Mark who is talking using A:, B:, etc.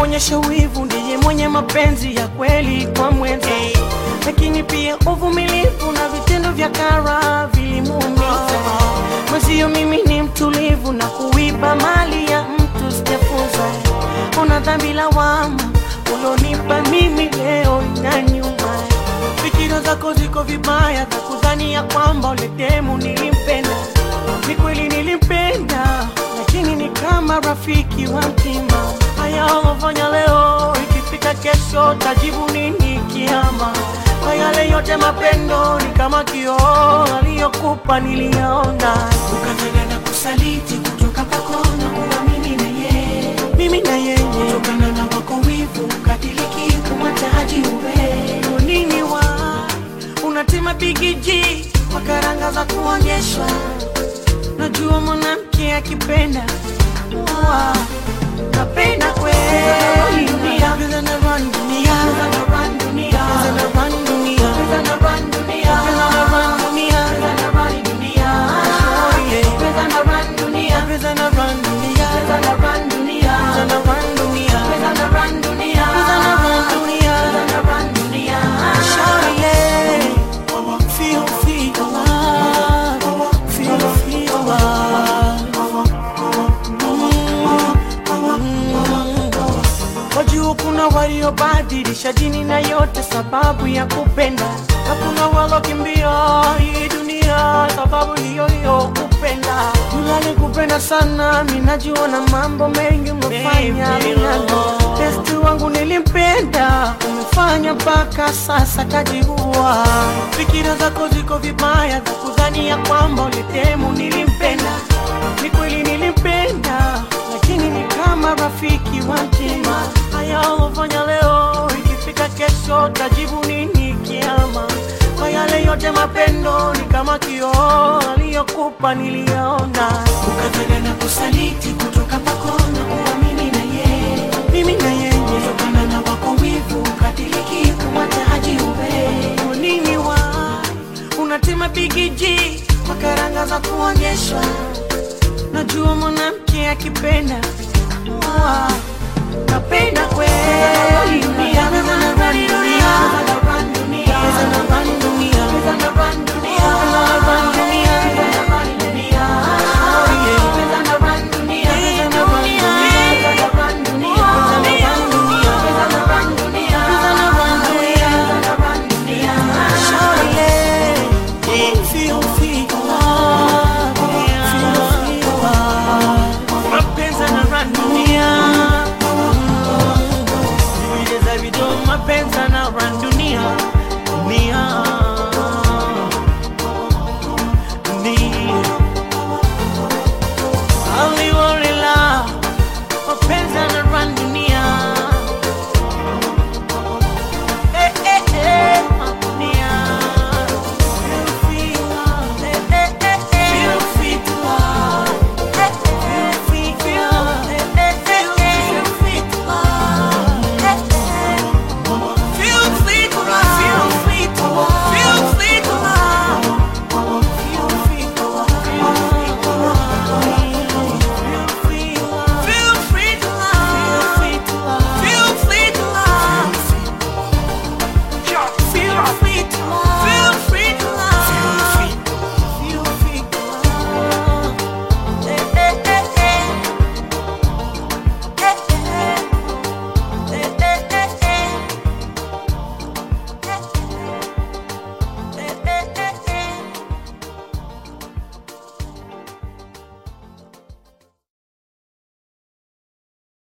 A: kuonyesha wivu, ndiye mwenye mapenzi ya kweli kwa mwenza, lakini pia uvumilivu na vitendo vya kara vilimuumiza mwenzio. Mimi ni mtulivu na kuiba mali ya mtu sijafunza. Una dhambi lawama ulonipa mimi leo na nyuma. Fikira zako ziko vibaya za kudhania kwamba ule demu nilimpenda. Ni kweli nilimpenda, lakini ni kama rafiki wa mtima. Haya ulofanya leo, ikifika kesho tajibu nini kiama? Kwa yale yote mapendo ni kama kioo aliyokupa niliyaona,
B: ukataka na kusaliti kutoka kwako na kuamini na yeye,
A: mimi na yeye
B: kutokana na wako wivu ukadiriki kumwataji uwe
A: nini wa unatema bigiji kwa karanga za kuonyeshwa. Najua mwanamke akipenda wa napenda kweli dunia, Pesa na run dunia,
B: Pesa na run dunia,
A: Pesa na run dunia,
B: Pesa na run dunia,
A: Pesa na run dunia,
B: Pesa na run dunia,
A: Oh, yeah.
B: Pesa na run dunia,
A: Pesa na run dunia,
B: Pesa na run dunia,
A: Pesa na run dunia,
B: Pesa na run dunia,
A: Pesa na run dunia.
B: Pesa na run dunia.
A: Shawty, yeah. Feel, feel love. Feel, feel love. Wajua kuna waliobadilisha dini na yote sababu ya kupenda, na kuna walokimbia hii dunia sababu hiyo hiyo kupenda. Yule kupenda sana, mimi najua na mambo mengi umefanya minano. Besti wangu nilimpenda, umefanya mpaka sasa kajiua. Fikira zako ziko vibaya za kudhania kwamba ulitemu nilimpenda. Ni kweli nilimpenda, lakini ni kama rafiki wa mtima. Haya ulofanya leo, ikifika kesho tajibu nini kiama? Kwa yale yote mapendo ni kama kioo aliyokupa niliyaona,
B: Ukataka na kusaliti kutoka kwako na kuamini na yeye,
A: mimi na yeye
B: kutokana na wako wivu ukadiriki kumwataji uwe
A: Kwa nini wa unatema bigiji kwa karanga za kuonyeshwa? Najua mwanamke akipenda wa napenda kweli dunia, pesa na run dunia, pesa na run dunia, pesa na run dunia, pesa na run dunia, oh yeah, pesa na run dunia, pesa na run dunia, pesa na run dunia, pesa na run dunia, pesa na run dunia, pesa na run dunia, Shawty, yeah. Feel, feel love, feel, feel love. Mapenzi yanarun dunia. Vile za video, mapenzi yanarun dunia. Dunia. Dunia.